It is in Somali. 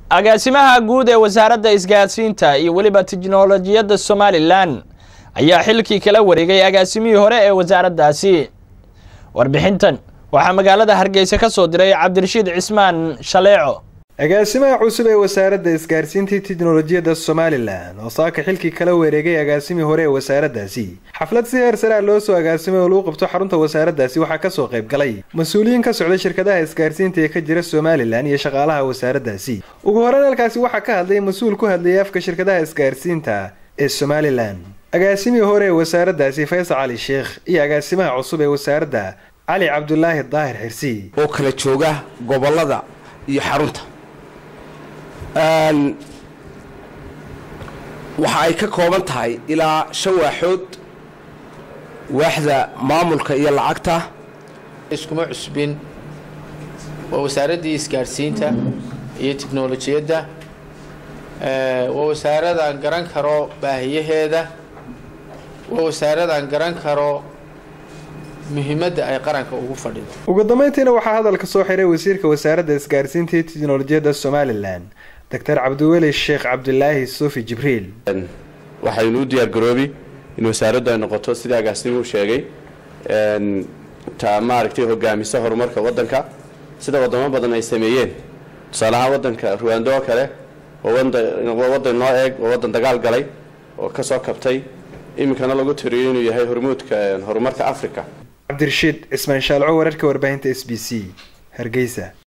agaasimaha guud ee wasaaradda isgaadsiinta iyo weliba tiknolojiyadda somalilan ayaa xilkii kala wareegay agaasimihii hore ee wasaaraddaasi warbixintan waxaa magaalada hargeysa ka soo diray cabdirashiid cismaan shaleeco agaasimaha cusub ee wasaaradda isgaarsiintii tiknolojiyadda somalilan oo saaka xilkii kala wareegay agaasimii hore ee wasaaraddaasi xaflad si heer saraa loo soo agaasimay oo lagu qabto xarunta wasaaraddaasi waxaa kasoo qayb galay mas-uuliyiin ka socda shirkadaha isgaarsiinta ee ka jira somalilan iyo shaqaalaha wasaaraddaasi ugu horeyn halkaasi waxaa ka hadlay mas-uul ku hadlayay afka shirkadaha isgaarsiinta ee somalilan agaasimii hore ee wasaaraddaasi faysal cali sheekh iyo agaasimaha cusub ee wasaaradda cali cabdulaahi daahir xirsi oo kala jooga gobolada iyo xarunta waxa ay ka kooban tahay ilaa shan waaxood waaxda maamulka iyo lacagta iskuma cusbin waa wasaaraddii isgaadhsiinta iyo tiknolojiyadda waa wasaaradaan garan karo baahiyaheeda waa wasaaradaan garan karo muhiimadda ay qaranka ugu fadhido ugu dambeyntiina waxaa hadalka soo xiray wasiirka wasaaradda isgaarsiinta iyo tiknolojiyadda somalilan doctor cabdiweli sheekh cabdilaahi suufi jibriil waxaynu u diyaargaroobi in wasaaraddu ay noqoto sidai agaasimuhu sheegay ta maaragtay hogaamisa horumarka waddanka sida wadamo badan ay sameeyeen tusaalahaan waddanka ruwando oo kale waa waddan noo eeg waa waddan dagaal galay oo ka soo kabtay iminkana lagu tiriyo inuu yahay hormuudka horumarka africa cabdirashiid cismaan shaalco wararka warbaahinta s b c hargeysa